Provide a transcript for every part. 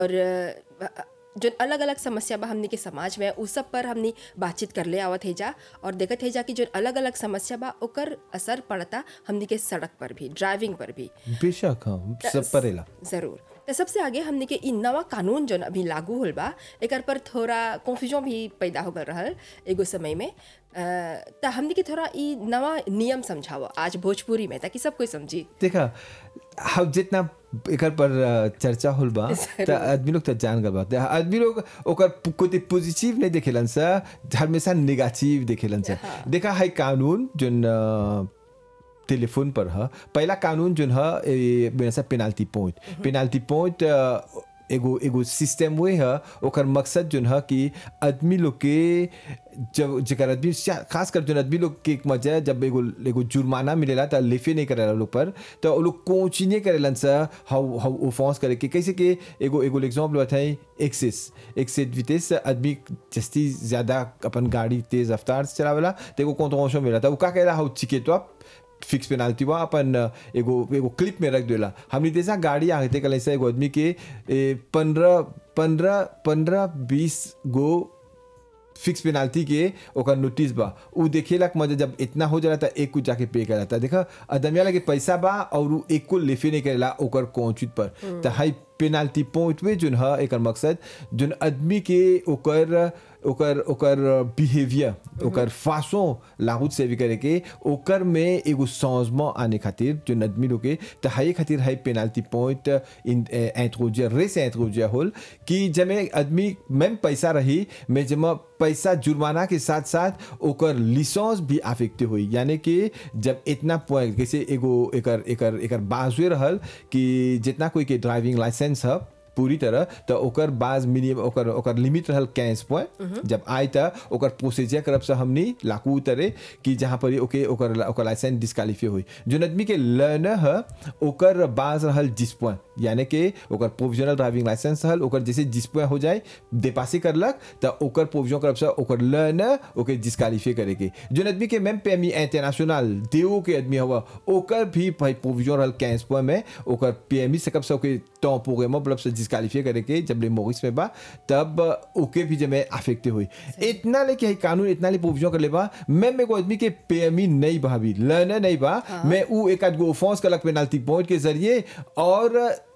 और अ, जो अलग अलग समस्या बा हमनी के समाज में उ सब पर हमनी बातचीत करले आवत है जा और देखत है जा कि जो अलग अलग समस्या बा ओकर असर पड़ता हमनी के सड़क पर भी ड्राइविंग पर भी बेशक हाँ सब परेला ज़रूर तो सबसे आगे हमने के इ नवा कानून जो अभी लागू होल बा एकर पर थोड़ा कन्फ्यूजन भी पैदा हो गल रहल एगो समय में तो हमने के थोड़ा इ नवा नियम समझाओ आज भोजपुरी में ताकि सब कोई समझी देखा हम जितना एकर पर अ, चर्चा होल बा त आदमी लोग त जान गल बा त आदमी लोग ओकर पु- कोई पॉजिटिव नहीं देखेलन सा हमेशा नेगेटिव देखेलन सा देखा है कानून जोन अ, टेलीफोन पर ह पहला कानून जोन ह ए, मेरा सा पेनाल्टी पॉइंट पेनाल्टी पॉइंट अ, एगो एगो सिस्टम वे ह ओकर मकसद जोन ह कि आदमी लोग के जब जेकर आदमी शा- खास कर जोन आदमी लोग के एक मजा है, जब एगो एगो जुर्माना मिलेला त लेफे नहीं करेला लोग पर तो वो लोग कोची नहीं करेलन सा हाउ हाउ ओफेंस करे के कैसे के एगो एगो एग्जांपल बताई एक्सेस एक्सेस विटेस आदमी जस्ती ज्यादा अपन गाड़ी तेज रफ्तार से चलावेला तो एगो कॉन्ट्रोवर्शन मिला था वो का कहला हाउ चिकेटवा फिक्स पेनाल्टी बा अपन एगो एगो क्लिप में रख देला हमनी जैसा गाड़ी आगे कल ऐसा एगो आदमी के पंद्रह पंद्रह पंद्रह बीस गो फिक्स पेनाल्टी के ओकर नोटिस बा उ देखेला कि मजा जब इतना हो जाला त एक कुछ जाके पे करा था देखा अदमिया लगे पैसा बा और उ एक को लेफे नहीं करेला ओकर कौचित पर त हाई पेनाल्टी पॉइंट में जोन ह एकर मकसद जोन आदमी के ओकर ओकर ओकर बिहेवियर ओकर फासों लागू सेवी करे के ओकर में एगो समझमा आने खातिर जो आदमी लोग के त हाई खातिर हाई पेनाल्टी पॉइंट इन इंट्रोजिया रेस इंट्रोजिया होल कि जमे आदमी मैम पैसा रही मैं जमा पैसा जुर्माना के साथ साथ ओकर लिसेंस भी अफेक्ट हुई यानी कि जब इतना पॉइंट जैसे एगो एकर एकर एकर बाजुए रहल कि जितना कोई के ड्राइविंग लाइसेंस है पूरी तरह तो ओकर बाज मिनिमम ओकर ओकर लिमिट रहल कैश पॉइंट जब आए त ओकर प्रोसीजर करब से हमनी लाकू उतरे कि जहाँ पर ओके ओकर ओकर लाइसेंस डिस्कालीफाई हुई जो आदमी के लर्नर है ओकर बाज रहल जिस पॉइंट यानी कि ओकर प्रोविजनल ड्राइविंग लाइसेंस रहल ओकर जैसे जिस पॉइंट हो जाए देपासी करलक तो ओकर प्रोविजन करब से ओकर लर्नर ओके डिस्कालीफाई करे के जो आदमी के मैम पेमी इंटरनेशनल देओ के आदमी हुआ ओकर भी भाई प्रोविजन रहल कैश पॉइंट में ओकर पीएमई से कब से ओके टेम्पोरे में मतलब से डिस्कालीफाई करे के जब ले मोरिस में बा तब ओके भी जब अफेक्ट हुई इतना ले कि है कानून इतना ले प्रोविजन कर ले बा मैं मेरे को आदमी के पेमी नहीं भाभी लर्नर नहीं बा मैं उ एक आध गो ऑफेंस कलक पेनाल्टी पॉइंट के जरिए और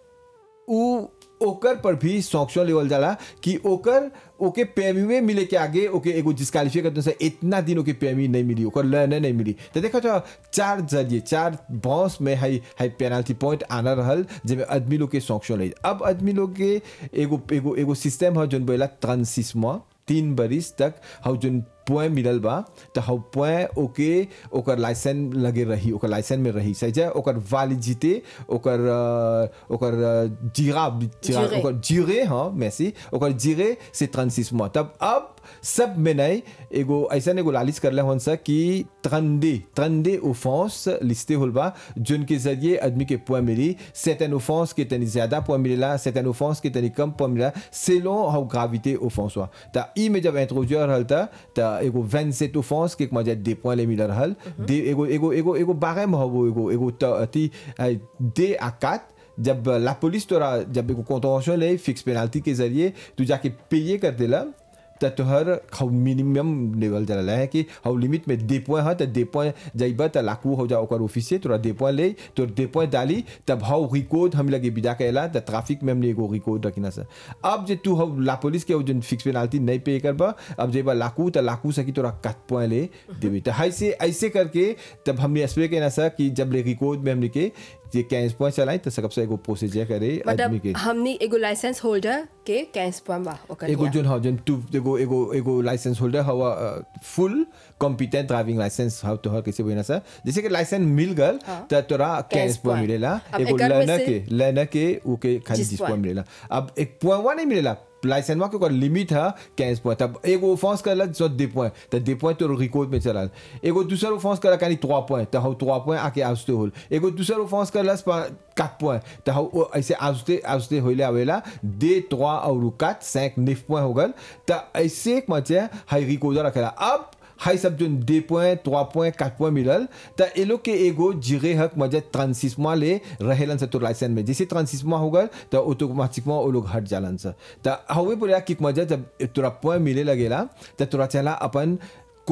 उ ओकर पर भी सॉक्शन लेवल जाला कि ओकर ओके पेमी मिले के आगे ओके एगो डिस्कालीफाई करते से इतना दिन ओके पेमी नहीं मिली ओकर लर्नर नहीं मिली तो देखो तो चार जरिए चार बॉस में हाई हाई पेनाल्टी पॉइंट आना रहल जिसमें आदमी लोग के सॉक्शन ले अब आदमी लोग के एगो एगो एगो सिस्टम है जोन बोला ट्रांसिसमा तीन बरिस तक हाउ जोन पॉइंट मिलल बा तो हाउ पॉइंट ओके ओकर लाइसेंस लगे रही ओकर लाइसेंस में रही सही है ओकर वालिडिटी ओकर अ, ओकर अ, जीरा जीरा जीरे। ओकर जीरे हाँ मैसी ओकर जीरे से ट्रांसिस मोis तब अब सब में नहीं एगो ऐसा एगो लालिच करले हन सा कि ट्रंडे ट्रंडे ओफेंस लिस्टे होल बा जोन के जरिए आदमी के पॉइंट मिली सेटन ओफेंस के तनी ज्यादा पॉइंट मिलेला सेटन ओफेंस के तनी कम पॉइंट मिलेला सेलों हाउ ग्राविटे ओफेंस हुआ त ई में जब इंट्रोड्यूस रहल था त एगो 27 ओफेंस के मजा दे पॉइंट ले मिल रहल दे एगो एगो एगो एगो बारे में हो एगो एगो त अति दे आ 4 जब ला पुलिस तोरा जब एगो कॉन्ट्रोवर्शियल है फिक्स पेनाल्टी के जरिए तू जाके पेये कर देला त तोहर हाउ मिनिमम लेवल चला है कि हाउ लिमिट में दे पॉइंट है त दे पॉइंट जाइबा त लाकू हो जा ओकर ऑफिस से तोरा दे पॉइंट ले तोर दे पॉइंट डाली तब हाउ रिकॉर्ड हम लगे बिदा कैला त ट्रैफिक में हमने एगो रिकॉर्ड रखना से अब जे तू हाउ ला पुलिस के जो फिक्स पेनाल्टी नहीं पे करबा अब जेबा लाकू त लाकू सकी तोरा कट पॉइंट ले देबी त ऐसे ऐसे करके तब हमने एक्सप्लेन कहना सा कि जब ले रिकॉर्ड में हमने के ये कैश पॉइंट चलाई त सबसे एगो प्रोसीजर करे आदमी के मतलब हमनी एगो लाइसेंस होल्डर के कैश पॉइंट बा ओकर एगो लिया। जोन हाँ जोन टू एगो एगो एगो लाइसेंस होल्डर हवा फुल कॉम्पिटेंट ड्राइविंग लाइसेंस हव तोहर कैसे बोलना सर जैसे कि लाइसेंस मिल गल त तोरा कैश Cash पॉइंट point. मिलेला अब एगो एकर में लर्नर से- के लर्नर के ओके खाली जिस जिस point. पॉइंट मिलेला अब एक पॉइंट नहीं मिलेला लाइसेंस के ओकर लिमिट है कैश पॉइंट तब एगो ऑफेंस करला जो दे पॉइंट त दे पॉइंट तो रिकॉर्ड में चला एगो दूसरा ऑफेंस करला कानी 3 पॉइंट त हौ 3 पॉइंट आके आउस्ते होल एगो दूसरा ऑफेंस करला 4 पॉइंट त हौ ओ ऐसे आउस्ते आउस्ते होइले आवेला दे 3 और 4 5 9 पॉइंट हो गल त ऐसे एक मचे हाई रिकॉर्ड रखेला अब हाई सब जो दे point trois point quatre point मिलल त ए लोग के एगो जिगे हक मजे ट्रांसिसमा ले रहेलन से तो लाइसेंस में जैसे ट्रांसिसमा हो गल त ऑटोमेटिकमा वो लोग हट जालन से त हवे बोला कि मजे जब तोरा पॉइंट मिले लगेला त तोरा चला अपन